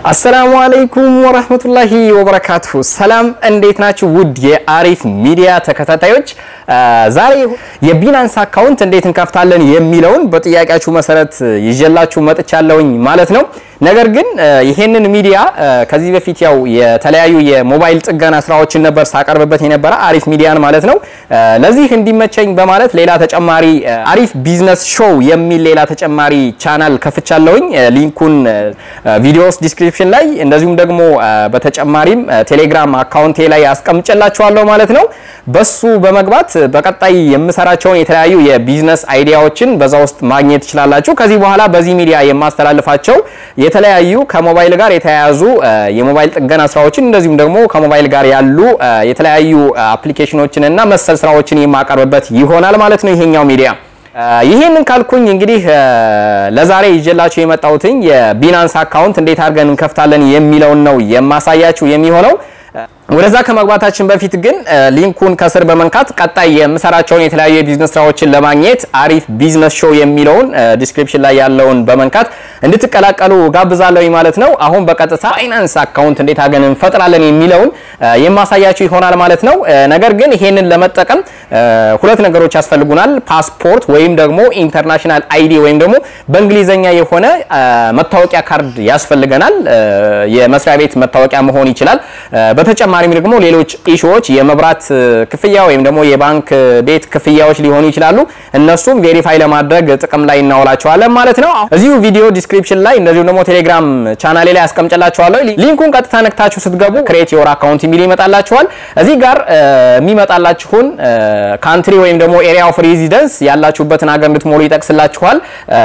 አሰላሙ አለይኩም ወራህመቱላሂ ወበረካቱሁ። ሰላም እንዴት ናችሁ? ውድ የአሪፍ ሚዲያ ተከታታዮች ዛሬ የቢናንስ አካውንት እንዴት እንከፍታለን የሚለውን በጥያቄያችሁ መሰረት ይዤላችሁ መጥቻለሁኝ ማለት ነው። ነገር ግን ይሄንን ሚዲያ ከዚህ በፊት ያው የተለያዩ የሞባይል ጥገና ስራዎችን ነበር ሳቀርብበት የነበረ አሪፍ ሚዲያን ማለት ነው። ለዚህ እንዲመቸኝ በማለት ሌላ ተጨማሪ አሪፍ ቢዝነስ ሾው የሚል ሌላ ተጨማሪ ቻናል ከፍቻለሁኝ። ሊንኩን ቪዲዮስ ዲስክሪፕሽን ላይ እንደዚሁም ደግሞ በተጨማሪም ቴሌግራም አካውንቴ ላይ አስቀምጨላችኋለሁ ማለት ነው። በሱ በመግባት በቀጣይ የምሰራቸውን የተለያዩ የቢዝነስ አይዲያዎችን በዛ ውስጥ ማግኘት ትችላላችሁ። ከዚህ በኋላ በዚህ ሚዲያ የማስተላልፋቸው የተለያዩ ከሞባይል ጋር የተያያዙ የሞባይል ጥገና ስራዎችን እንደዚሁም ደግሞ ከሞባይል ጋር ያሉ የተለያዩ አፕሊኬሽኖችን እና መሰል ስራዎችን የማቀርብበት ይሆናል ማለት ነው ይሄኛው ሚዲያ። ይህንን ካልኩኝ እንግዲህ ለዛሬ ይዤላችሁ የመጣሁትኝ የቢናንስ አካውንት እንዴት አድርገን እንከፍታለን የሚለውን ነው የማሳያችሁ የሚሆነው። ወደዛ ከመግባታችን በፊት ግን ሊንኩን ከስር በመንካት ቀጣይ የምሰራቸውን የተለያዩ የቢዝነስ ስራዎችን ለማግኘት አሪፍ ቢዝነስ ሾው የሚለውን ዲስክሪፕሽን ላይ ያለውን በመንካት እንድትቀላቀሉ ጋብዛለሁ ማለት ነው። አሁን በቀጥታ ፋይናንስ አካውንት እንዴት አድርገን እንፈጥራለን የሚለውን የማሳያችሁ ይሆናል ማለት ነው። ነገር ግን ይሄንን ለመጠቀም ሁለት ነገሮች ያስፈልጉናል። ፓስፖርት ወይም ደግሞ ኢንተርናሽናል አይዲ ወይም ደግሞ በእንግሊዘኛ የሆነ መታወቂያ ካርድ ያስፈልገናል። የመስሪያ ቤት መታወቂያ መሆን ይችላል። በተጨማሪም ደግሞ ሌሎች ኢሹዎች የመብራት ክፍያ ወይም ደግሞ የባንክ ቤት ክፍያዎች ሊሆኑ ይችላሉ። እነሱም ቬሪፋይ ለማድረግ ጥቅም ላይ እናውላቸዋለን ማለት ነው። እዚሁ ቪዲዮ ዲስክሪፕሽን ላይ እንደዚሁም ደግሞ ቴሌግራም ቻናሌ ላይ አስቀምጨላችኋለሁ። ሊንኩን ቀጥታ ነክታችሁ ስትገቡ ክሬት ዮር አካውንት የሚል ይመጣላችኋል። እዚህ ጋር የሚመጣላችሁን ካንትሪ ወይም ደግሞ ኤሪያ ኦፍ ሬዚደንስ ያላችሁበትን ሀገር እንድትሞሉ ይጠቅስላችኋል።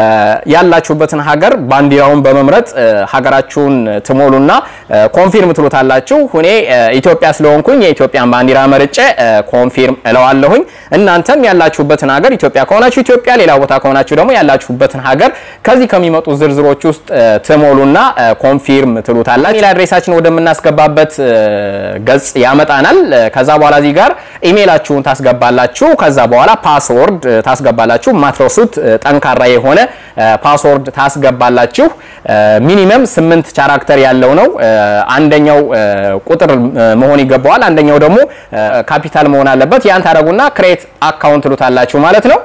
ያላችሁበትን ሀገር ባንዲራውን በመምረጥ ሀገራችሁን ትሞሉና ኮንፊርም ትሉታላችሁ። እኔ ኢትዮጵያ ስለሆንኩኝ የኢትዮጵያን ባንዲራ መርጬ ኮንፊርም እለዋለሁኝ። እናንተም ያላችሁበትን ሀገር ኢትዮጵያ ከሆናችሁ ኢትዮጵያ፣ ሌላ ቦታ ከሆናችሁ ደግሞ ያላችሁበትን ሀገር ከዚህ ከሚመጡ ዝርዝሮች ውስጥ ትሞሉና ኮንፊርም ትሉታላችሁ። ኢሜል አድሬሳችን ወደምናስገባበት ገጽ ያመጣናል። ከዛ በኋላ እዚህ ጋር ኢሜይላችሁን ታስገባላችሁ። ከዛ በኋላ ፓስወርድ ታስገባላችሁ። ማትረሱት ጠንካራ የሆነ ፓስወርድ ታስገባላችሁ። ሚኒመም ስምንት ካራክተር ያለው ነው። አንደኛው ቁጥር መሆን ይገባዋል። አንደኛው ደግሞ ካፒታል መሆን አለበት። ያን ታደርጉና ክሬት አካውንት ትሉታላችሁ ማለት ነው።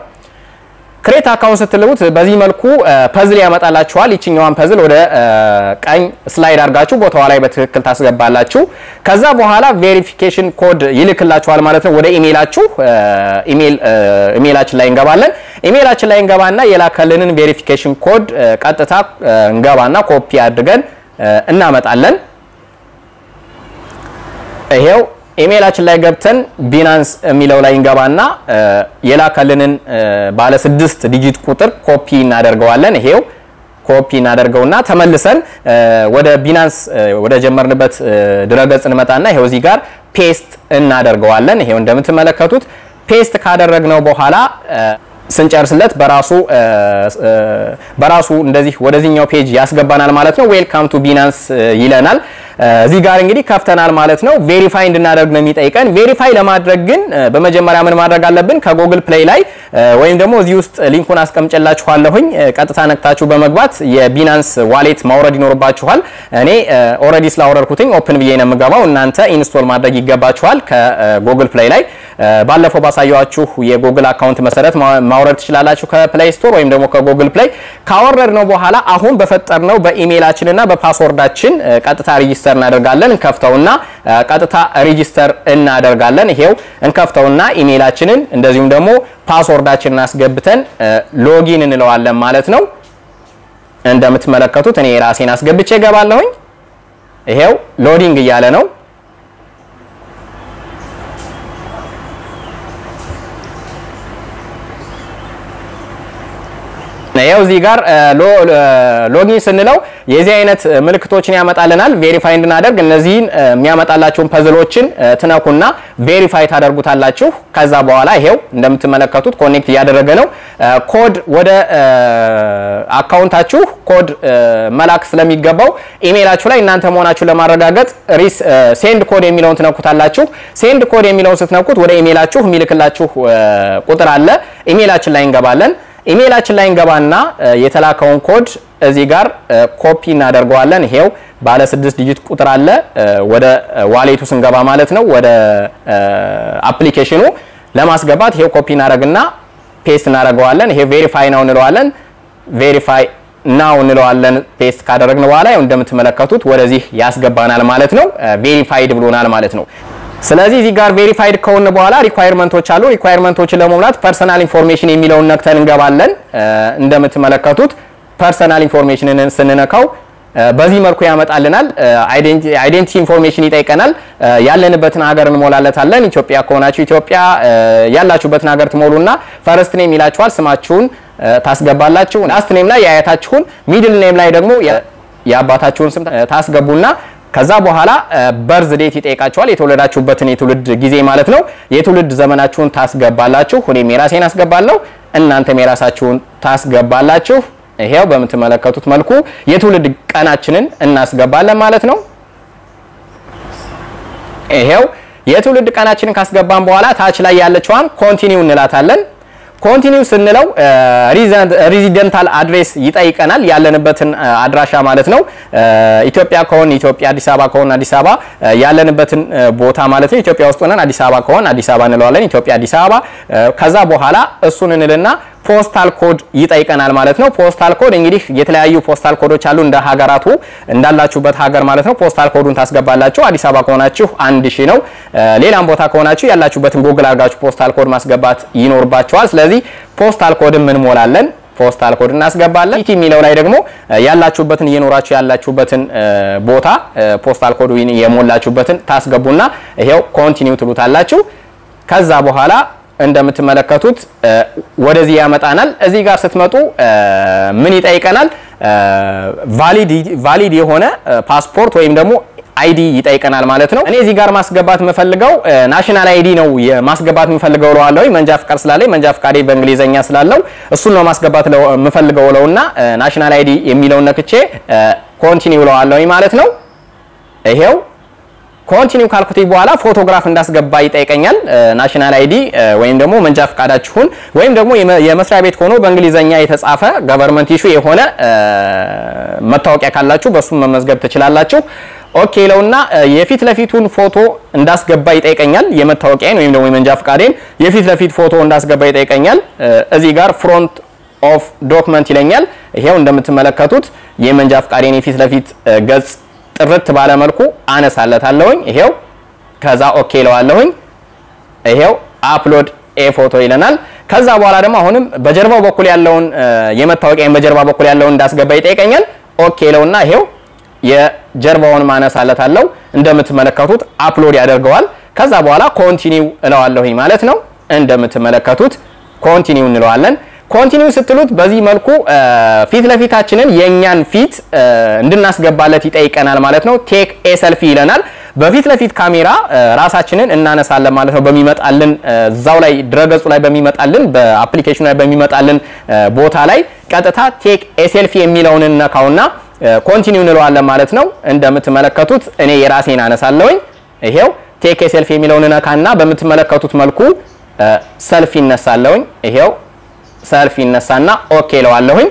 ክሬት አካውንት ስትልቡት በዚህ መልኩ ፐዝል ያመጣላችኋል። ይችኛዋን ፐዝል ወደ ቀኝ ስላይድ አድርጋችሁ ቦታዋ ላይ በትክክል ታስገባላችሁ። ከዛ በኋላ ቬሪፊኬሽን ኮድ ይልክላችኋል ማለት ነው ወደ ኢሜይላችሁ። ኢሜይላችን ላይ እንገባለን። ኢሜይላችን ላይ እንገባና የላከልንን ቬሪፊኬሽን ኮድ ቀጥታ እንገባና ኮፒ አድርገን እናመጣለን። ይሄው ኢሜይላችን ላይ ገብተን ቢናንስ የሚለው ላይ እንገባና የላከልንን ባለ ስድስት ዲጂት ቁጥር ኮፒ እናደርገዋለን። ይሄው ኮፒ እናደርገውና ተመልሰን ወደ ቢናንስ ወደ ጀመርንበት ድረገጽ እንመጣና ይሄው እዚህ ጋር ፔስት እናደርገዋለን። ይሄው እንደምትመለከቱት ፔስት ካደረግነው በኋላ ስንጨርስለት በራሱ በራሱ እንደዚህ ወደዚህኛው ፔጅ ያስገባናል ማለት ነው። ዌልካም ቱ ቢናንስ ይለናል። እዚህ ጋር እንግዲህ ከፍተናል ማለት ነው። ቬሪፋይ እንድናደርግ ነው የሚጠይቀን። ቬሪፋይ ለማድረግ ግን በመጀመሪያ ምን ማድረግ አለብን? ከጉግል ፕሌይ ላይ ወይም ደግሞ እዚህ ውስጥ ሊንኩን አስቀምጨላችኋለሁኝ ቀጥታ ነክታችሁ በመግባት የቢናንስ ዋሌት ማውረድ ይኖርባችኋል። እኔ ኦልሬዲ ስላወረድኩትኝ ኦፕን ብዬ ነው የምገባው። እናንተ ኢንስቶል ማድረግ ይገባችኋል ከጉግል ፕሌይ ላይ። ባለፈው ባሳየኋችሁ የጉግል አካውንት መሰረት ማውረድ ትችላላችሁ ከፕሌይ ስቶር ወይም ደግሞ ከጉግል ፕሌይ። ካወረድ ነው በኋላ አሁን በፈጠርነው በኢሜይላችን እና በፓስወርዳችን ቀጥታ ሬጂስተር እናደርጋለን። እንከፍተውና ቀጥታ ሬጂስተር እናደርጋለን። ይሄው እንከፍተውና ኢሜይላችንን እንደዚሁም ደግሞ ፓስወርዳችንን አስገብተን ሎጊን እንለዋለን ማለት ነው። እንደምትመለከቱት እኔ ራሴን አስገብቼ እገባለሁኝ። ይሄው ሎዲንግ እያለ ነው። ይኸው እዚህ ጋር ሎጊን ስንለው የዚህ አይነት ምልክቶችን ያመጣልናል። ቬሪፋይ እንድናደርግ እነዚህን የሚያመጣላችሁን ፐዝሎችን ትነኩና ቬሪፋይ ታደርጉታላችሁ። ከዛ በኋላ ይሄው እንደምትመለከቱት ኮኔክት እያደረገ ነው። ኮድ ወደ አካውንታችሁ ኮድ መላክ ስለሚገባው ኢሜይላችሁ ላይ እናንተ መሆናችሁ ለማረጋገጥ ሪስ ሴንድ ኮድ የሚለውን ትነኩታላችሁ። ሴንድ ኮድ የሚለውን ስትነኩት ወደ ኢሜይላችሁ የሚልክላችሁ ቁጥር አለ። ኢሜይላችን ላይ እንገባለን። ኢሜይላችን ላይ እንገባና የተላከውን ኮድ እዚህ ጋር ኮፒ እናደርገዋለን። ይሄው ባለ ስድስት ዲጂት ቁጥር አለ። ወደ ዋሌቱ ስንገባ ማለት ነው ወደ አፕሊኬሽኑ ለማስገባት ይሄው ኮፒ እናደርግና ፔስት እናደርገዋለን። ይሄ ቬሪፋይ ነው እንለዋለን። ቬሪፋይ ናው እንለዋለን። ፔስት ካደረግን በኋላ ያው እንደምትመለከቱት ወደዚህ ያስገባናል ማለት ነው። ቬሪፋይድ ብሎናል ማለት ነው። ስለዚህ እዚህ ጋር ቬሪፋይድ ከሆነ በኋላ ሪኳየርመንቶች አሉ። ሪኳየርመንቶችን ለመሙላት ፐርሰናል ኢንፎርሜሽን የሚለውን ነክተን እንገባለን። እንደምትመለከቱት ፐርሰናል ኢንፎርሜሽንን ስንነካው በዚህ መልኩ ያመጣልናል። አይዴንቲቲ ኢንፎርሜሽን ይጠይቀናል። ያለንበትን ሀገር እንሞላለታለን። ኢትዮጵያ ከሆናችሁ ኢትዮጵያ፣ ያላችሁበትን ሀገር ትሞሉና ፈርስት ኔም ይላችኋል። ስማችሁን ታስገባላችሁ። ላስት ኔም ላይ የአያታችሁን፣ ሚድል ኔም ላይ ደግሞ የአባታችሁን ስም ታስገቡና ከዛ በኋላ በርዝ ዴት ይጠይቃችኋል። የተወለዳችሁበትን የትውልድ ጊዜ ማለት ነው። የትውልድ ዘመናችሁን ታስገባላችሁ። እኔም የራሴን አስገባለሁ፣ እናንተም የራሳችሁን ታስገባላችሁ። ይሄው በምትመለከቱት መልኩ የትውልድ ቀናችንን እናስገባለን ማለት ነው። ይሄው የትውልድ ቀናችንን ካስገባን በኋላ ታች ላይ ያለችዋን ኮንቲኒው እንላታለን። ኮንቲኒው ስንለው ሬዚደንታል አድሬስ ይጠይቀናል። ያለንበትን አድራሻ ማለት ነው። ኢትዮጵያ ከሆን ኢትዮጵያ፣ አዲስ አበባ ከሆን አዲስ አበባ ያለንበትን ቦታ ማለት ነው። ኢትዮጵያ ውስጥ ሆነን አዲስ አበባ ከሆን አዲስ አበባ እንለዋለን። ኢትዮጵያ፣ አዲስ አበባ። ከዛ በኋላ እሱን እንልና ፖስታል ኮድ ይጠይቀናል ማለት ነው። ፖስታል ኮድ እንግዲህ የተለያዩ ፖስታል ኮዶች አሉ እንደ ሀገራቱ እንዳላችሁበት ሀገር ማለት ነው። ፖስታል ኮዱን ታስገባላችሁ። አዲስ አበባ ከሆናችሁ አንድ ሺህ ነው። ሌላም ቦታ ከሆናችሁ ያላችሁበትን ጉግል አድርጋችሁ ፖስታል ኮድ ማስገባት ይኖርባችኋል። ስለዚህ ፖስታል ኮድን እንሞላለን። ፖስታል ኮድ እናስገባለን። ኢቲ የሚለው ላይ ደግሞ ያላችሁበትን እየኖራችሁ ያላችሁበትን ቦታ ፖስታል ኮዱ የሞላችሁበትን ታስገቡና ይሄው ኮንቲኒው ትሉታላችሁ። ከዛ በኋላ እንደምትመለከቱት ወደዚህ ያመጣናል። እዚህ ጋር ስትመጡ ምን ይጠይቀናል? ቫሊድ የሆነ ፓስፖርት ወይም ደግሞ አይዲ ይጠይቀናል ማለት ነው። እኔ እዚህ ጋር ማስገባት የምፈልገው ናሽናል አይዲ ነው ማስገባት የምፈልገው ለዋለሁ መንጃ ፍቃድ ስላለኝ መንጃ ፍቃዴ በእንግሊዘኛ ስላለው እሱን ነው ማስገባት የምፈልገው ለውና ናሽናል አይዲ የሚለውን ነክቼ ኮንቲኒው ለዋለሁ ማለት ነው። ይሄው ኮንቲኒው ካልኩት በኋላ ፎቶግራፍ እንዳስገባ ይጠይቀኛል። ናሽናል አይዲ ወይም ደግሞ መንጃ ፍቃዳችሁን ወይም ደግሞ የመስሪያ ቤት ሆኖ በእንግሊዘኛ የተጻፈ ገቨርንመንት ኢሹ የሆነ መታወቂያ ካላችሁ በሱም መመዝገብ ትችላላችሁ። ኦኬ ለውና የፊት ለፊቱን ፎቶ እንዳስገባ ይጠይቀኛል። የመታወቂያን ወይም ደግሞ የመንጃ ፍቃዴን የፊት ለፊት ፎቶ እንዳስገባ ይጠይቀኛል። እዚህ ጋር ፍሮንት ኦፍ ዶክመንት ይለኛል። ይሄው እንደምትመለከቱት የመንጃ ፍቃዴን የፊት ለፊት ገጽ ጥርት ባለ መልኩ አነሳለታለሁኝ። ይሄው ከዛ ኦኬ ለዋለሁኝ። ይሄው አፕሎድ ኤ ፎቶ ይለናል። ከዛ በኋላ ደግሞ አሁንም በጀርባው በኩል ያለውን የመታወቂያን በጀርባ በኩል ያለውን እንዳስገባ ይጠይቀኛል። ኦኬ ለውና ይሄው የጀርባውን ማነሳለታለሁ። እንደምትመለከቱት አፕሎድ ያደርገዋል። ከዛ በኋላ ኮንቲኒው እለዋለሁኝ ማለት ነው። እንደምትመለከቱት ኮንቲኒው እንለዋለን። ኮንቲኒው ስትሉት በዚህ መልኩ ፊት ለፊታችንን የእኛን ፊት እንድናስገባለት ይጠይቀናል ማለት ነው። ቴክ ኤ ሰልፊ ይለናል። በፊት ለፊት ካሜራ ራሳችንን እናነሳለን ማለት ነው። በሚመጣልን እዛው ላይ ድረገጹ ላይ በሚመጣልን በአፕሊኬሽኑ ላይ በሚመጣልን ቦታ ላይ ቀጥታ ቴክ ኤ ሴልፊ የሚለውን ነካውና ኮንቲኒው እንለዋለን ማለት ነው። እንደምትመለከቱት እኔ የራሴን አነሳለሁኝ። ይሄው ቴክ ኤ ሴልፊ የሚለውን ነካና በምትመለከቱት መልኩ ሰልፊ ይነሳለሁኝ። ይሄው ሰልፍ ይነሳና ኦኬ ለዋለሁኝ።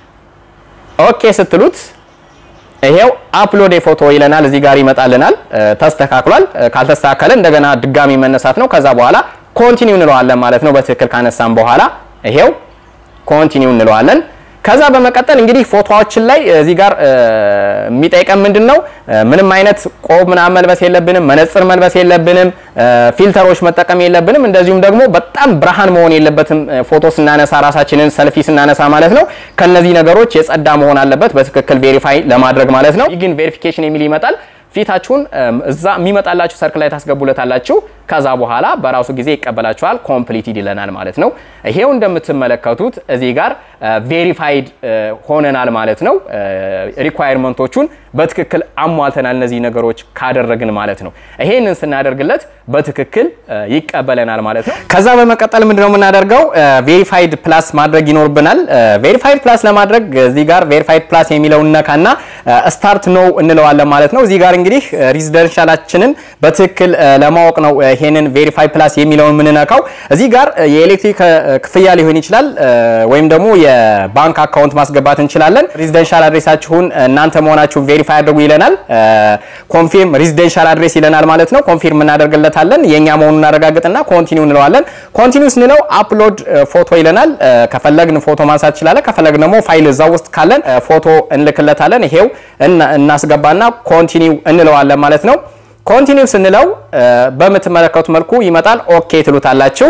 ኦኬ ስትሉት ይሄው አፕሎድ ፎቶ ይለናል። እዚህ ጋር ይመጣልናል። ተስተካክሏል። ካልተስተካከለ እንደገና ድጋሚ መነሳት ነው። ከዛ በኋላ ኮንቲኒው እንለዋለን ማለት ነው። በትክክል ካነሳን በኋላ ይሄው ኮንቲኒው እንለዋለን። ከዛ በመቀጠል እንግዲህ ፎቶዎችን ላይ እዚህ ጋር የሚጠይቀን ምንድን ነው? ምንም አይነት ቆብ ምናምን መልበስ የለብንም፣ መነጽር መልበስ የለብንም፣ ፊልተሮች መጠቀም የለብንም። እንደዚሁም ደግሞ በጣም ብርሃን መሆን የለበትም። ፎቶ ስናነሳ ራሳችንን ሰልፊ ስናነሳ ማለት ነው። ከነዚህ ነገሮች የጸዳ መሆን አለበት በትክክል ቬሪፋይ ለማድረግ ማለት ነው። ግን ቬሪፊኬሽን የሚል ይመጣል። ፊታችሁን እዛ የሚመጣላችሁ ሰርክል ላይ ታስገቡለታላችሁ። ከዛ በኋላ በራሱ ጊዜ ይቀበላችኋል። ኮምፕሊትድ ይለናል ማለት ነው። ይሄው እንደምትመለከቱት እዚህ ጋር ቬሪፋይድ ሆነናል ማለት ነው። ሪኳየርመንቶቹን በትክክል አሟልተናል። እነዚህ ነገሮች ካደረግን ማለት ነው። ይሄንን ስናደርግለት በትክክል ይቀበለናል ማለት ነው። ከዛ በመቀጠል ምንድነው የምናደርገው? ቬሪፋይድ ፕላስ ማድረግ ይኖርብናል። ቬሪፋይድ ፕላስ ለማድረግ እዚህ ጋር ቬሪፋይድ ፕላስ የሚለውን ነካና ስታርት ነው እንለዋለን ማለት ነው። እዚህ ጋር እንግዲህ ሬዚደንሻላችንን በትክክል ለማወቅ ነው ይሄንን ቬሪፋይ ፕላስ የሚለውን የምንነካው እዚህ ጋር የኤሌክትሪክ ክፍያ ሊሆን ይችላል ወይም ደግሞ የባንክ አካውንት ማስገባት እንችላለን። ሬዚደንሻል አድሬሳችሁን እናንተ መሆናችሁን ቬሪፋይ አድርጉ ይለናል። ኮንፊርም ሬዚደንሻል አድሬስ ይለናል ማለት ነው። ኮንፊርም እናደርግለታለን። የኛ መሆኑን እናረጋግጥና ኮንቲኒው እንለዋለን። ኮንቲኒው ስንለው አፕሎድ ፎቶ ይለናል። ከፈለግን ፎቶ ማንሳት ይችላለን። ከፈለግን ደግሞ ፋይል እዛ ውስጥ ካለን ፎቶ እንልክለታለን። ይሄው እናስገባና ኮንቲኒው እንለዋለን ማለት ነው። ኮንቲኒው ስንለው በምትመለከቱት መልኩ ይመጣል። ኦኬ ትሉታላችሁ።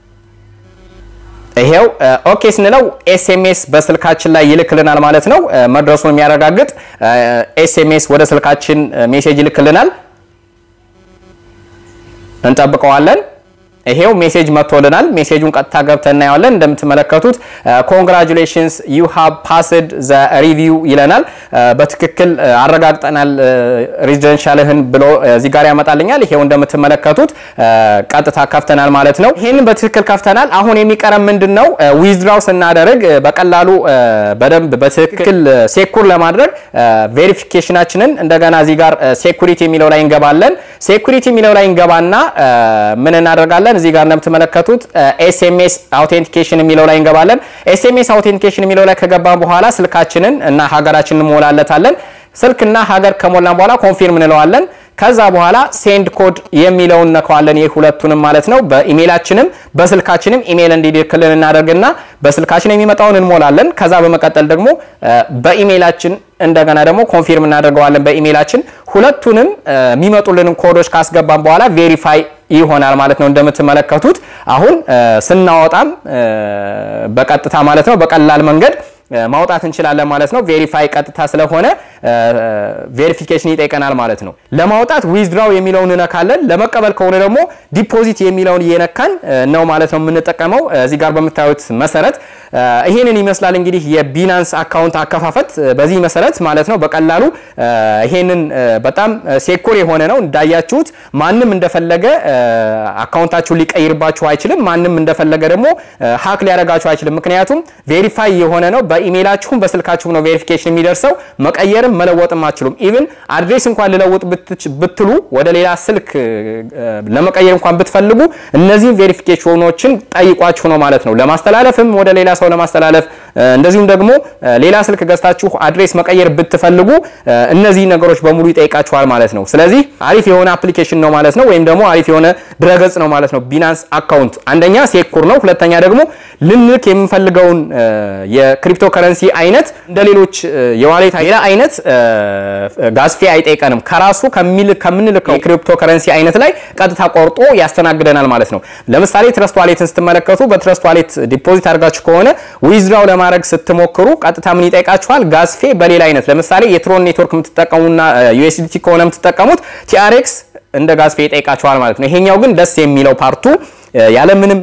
ይሄው ኦኬ ስንለው ኤስኤምኤስ በስልካችን ላይ ይልክልናል ማለት ነው። መድረሱን የሚያረጋግጥ ኤስኤምኤስ ወደ ስልካችን ሜሴጅ ይልክልናል። እንጠብቀዋለን። ይሄው ሜሴጅ መጥቶልናል። ሜሴጁን ቀጥታ ገብተን እናየዋለን። እንደምትመለከቱት ኮንግራጁሌሽንስ ዩ ሃቭ ፓስድ ዘ ሪቪው ይለናል። በትክክል አረጋግጠናል ሬዚደንሻልህን ብሎ እዚህ ጋር ያመጣልኛል። ይሄው እንደምትመለከቱት ቀጥታ ከፍተናል ማለት ነው። ይሄንን በትክክል ከፍተናል። አሁን የሚቀረን ምንድን ነው? ዊዝድራው ስናደርግ በቀላሉ በደንብ በትክክል ሴኩር ለማድረግ ቬሪፊኬሽናችንን እንደገና እዚህ ጋር ሴኩሪቲ የሚለው ላይ እንገባለን። ሴኩሪቲ የሚለው ላይ እንገባና ምን እናደርጋለን? እዚህ ጋር እንደምትመለከቱት ኤስኤምኤስ አውቴንቲኬሽን የሚለው ላይ እንገባለን። ኤስኤምኤስ አውቴንቲኬሽን የሚለው ላይ ከገባን በኋላ ስልካችንን እና ሀገራችንን እንሞላለታለን። ስልክና ሀገር ከሞላን በኋላ ኮንፊርም እንለዋለን። ከዛ በኋላ ሴንድ ኮድ የሚለውን ነከዋለን። ይህ ሁለቱንም ማለት ነው። በኢሜይላችንም በስልካችንም ኢሜይል እንዲልክልን እናደርግና በስልካችን የሚመጣውን እንሞላለን። ከዛ በመቀጠል ደግሞ በኢሜይላችን እንደገና ደግሞ ኮንፊርም እናደርገዋለን በኢሜይላችን። ሁለቱንም የሚመጡልንን ኮዶች ካስገባን በኋላ ቬሪፋይ ይሆናል ማለት ነው። እንደምትመለከቱት አሁን ስናወጣም በቀጥታ ማለት ነው በቀላል መንገድ ማውጣት እንችላለን ማለት ነው። ቬሪፋይ ቀጥታ ስለሆነ ቬሪፊኬሽን ይጠይቀናል ማለት ነው። ለማውጣት ዊዝድራው የሚለውን እነካለን። ለመቀበል ከሆነ ደግሞ ዲፖዚት የሚለውን እየነካን ነው ማለት ነው የምንጠቀመው። እዚህ ጋር በምታዩት መሰረት ይሄንን ይመስላል እንግዲህ የቢናንስ አካውንት አከፋፈት በዚህ መሰረት ማለት ነው። በቀላሉ ይሄንን በጣም ሴኩር የሆነ ነው እንዳያችሁት። ማንም እንደፈለገ አካውንታችሁን ሊቀይርባችሁ አይችልም። ማንም እንደፈለገ ደግሞ ሀክ ሊያደርጋችሁ አይችልም። ምክንያቱም ቬሪፋይ የሆነ ነው። በኢሜይላችሁም በስልካችሁም ነው ቬሪፊኬሽን የሚደርሰው። መቀየርም መለወጥም አትችሉም። ኢቭን አድሬስ እንኳን ልለውጥ ብትሉ ወደ ሌላ ስልክ ለመቀየር እንኳን ብትፈልጉ እነዚህም ቬሪፊኬሽኖችን ጠይቋችሁ ነው ማለት ነው። ለማስተላለፍም ወደ ሌላ ሰው ለማስተላለፍ እንደዚሁም ደግሞ ሌላ ስልክ ገዝታችሁ አድሬስ መቀየር ብትፈልጉ እነዚህ ነገሮች በሙሉ ይጠይቃችኋል ማለት ነው። ስለዚህ አሪፍ የሆነ አፕሊኬሽን ነው ማለት ነው፣ ወይም ደግሞ አሪፍ የሆነ ድረገጽ ነው ማለት ነው። ቢናንስ አካውንት አንደኛ ሴኩር ነው፣ ሁለተኛ ደግሞ ልንልክ የምንፈልገውን የክሪፕቶ ከረንሲ አይነት እንደ ሌሎች የዋሌት ሌላ አይነት ጋዝፌ አይጠይቀንም። ከራሱ ከምንልከው የክሪፕቶ ከረንሲ አይነት ላይ ቀጥታ ቆርጦ ያስተናግደናል ማለት ነው። ለምሳሌ ትረስት ዋሌትን ስትመለከቱ በትረስት ዋሌት ዲፖዚት አድርጋችሁ ከሆነ ዊዝድራው ለማድረግ ስትሞክሩ ቀጥታ ምን ይጠይቃችኋል? ጋዝፌ በሌላ አይነት ለምሳሌ የትሮን ኔትወርክ የምትጠቀሙና ዩኤስዲቲ ከሆነ የምትጠቀሙት ቲአርኤክስ እንደ ጋዝፌ ይጠይቃችኋል ማለት ነው። ይሄኛው ግን ደስ የሚለው ፓርቱ ያለምንም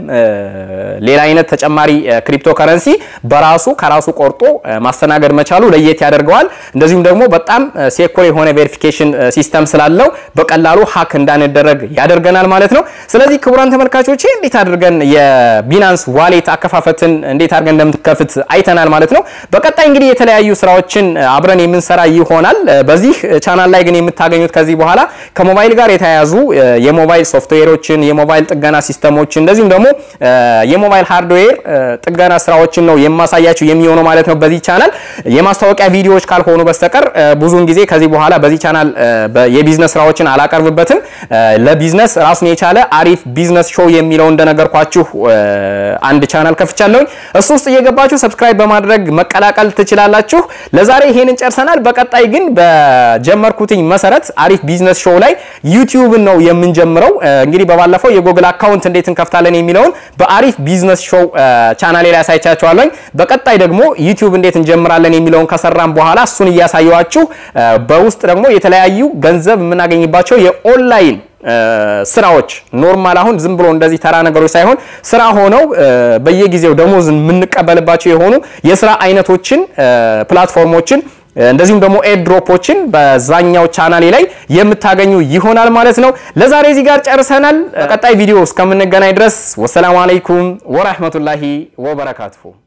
ሌላ አይነት ተጨማሪ ክሪፕቶ ከረንሲ በራሱ ከራሱ ቆርጦ ማስተናገድ መቻሉ ለየት ያደርገዋል። እንደዚሁም ደግሞ በጣም ሴኩር የሆነ ቬሪፊኬሽን ሲስተም ስላለው በቀላሉ ሀክ እንዳንደረግ ያደርገናል ማለት ነው። ስለዚህ ክቡራን ተመልካቾቼ እንዴት አድርገን የቢናንስ ዋሌት አከፋፈትን እንዴት አድርገን እንደምትከፍት አይተናል ማለት ነው። በቀጣይ እንግዲህ የተለያዩ ስራዎችን አብረን የምንሰራ ይሆናል። በዚህ ቻናል ላይ ግን የምታገኙት ከዚህ በኋላ ከሞባይል ጋር የተያያዙ የሞባይል ሶፍትዌሮችን፣ የሞባይል ጥገና ሲስተሞች እንደዚሁም ደግሞ የሞባይል ሃርድዌር ጥገና ስራዎችን ነው የማሳያችሁ የሚሆነው ማለት ነው። በዚህ ቻናል የማስታወቂያ ቪዲዮዎች ካልሆኑ በስተቀር ብዙውን ጊዜ ከዚህ በኋላ በዚህ ቻናል የቢዝነስ ስራዎችን አላቀርብበትም። ለቢዝነስ ራሱን የቻለ አሪፍ ቢዝነስ ሾው የሚለው እንደነገርኳችሁ አንድ ቻናል ከፍቻለሁኝ። እሱ ውስጥ እየገባችሁ ሰብስክራይብ በማድረግ መቀላቀል ትችላላችሁ። ለዛሬ ይሄንን ጨርሰናል። በቀጣይ ግን በጀመርኩትኝ መሰረት አሪፍ ቢዝነስ ሾው ላይ ዩቲዩብን ነው የምንጀምረው። እንግዲህ በባለፈው የጎግል አካውንት እንዴት እንከፍታለን የሚለውን በአሪፍ ቢዝነስ ሾው ቻናሌ ላይ አሳይቻችኋለሁ። በቀጣይ ደግሞ ዩቲዩብ እንዴት እንጀምራለን የሚለውን ከሰራን በኋላ እሱን እያሳየዋችሁ በውስጥ ደግሞ የተለያዩ ገንዘብ የምናገኝባቸው የኦንላይን ስራዎች ኖርማል አሁን ዝም ብሎ እንደዚህ ተራ ነገሮች ሳይሆን ስራ ሆነው በየጊዜው ደሞዝ የምንቀበልባቸው የሆኑ የስራ አይነቶችን ፕላትፎርሞችን እንደዚሁም ደግሞ ኤርድሮፖችን በዛኛው ቻናሌ ላይ የምታገኙ ይሆናል ማለት ነው። ለዛሬ እዚህ ጋር ጨርሰናል። ቀጣይ ቪዲዮ እስከምንገናኝ ድረስ ወሰላሙ አለይኩም ወራህመቱላሂ ወበረካቱሁ።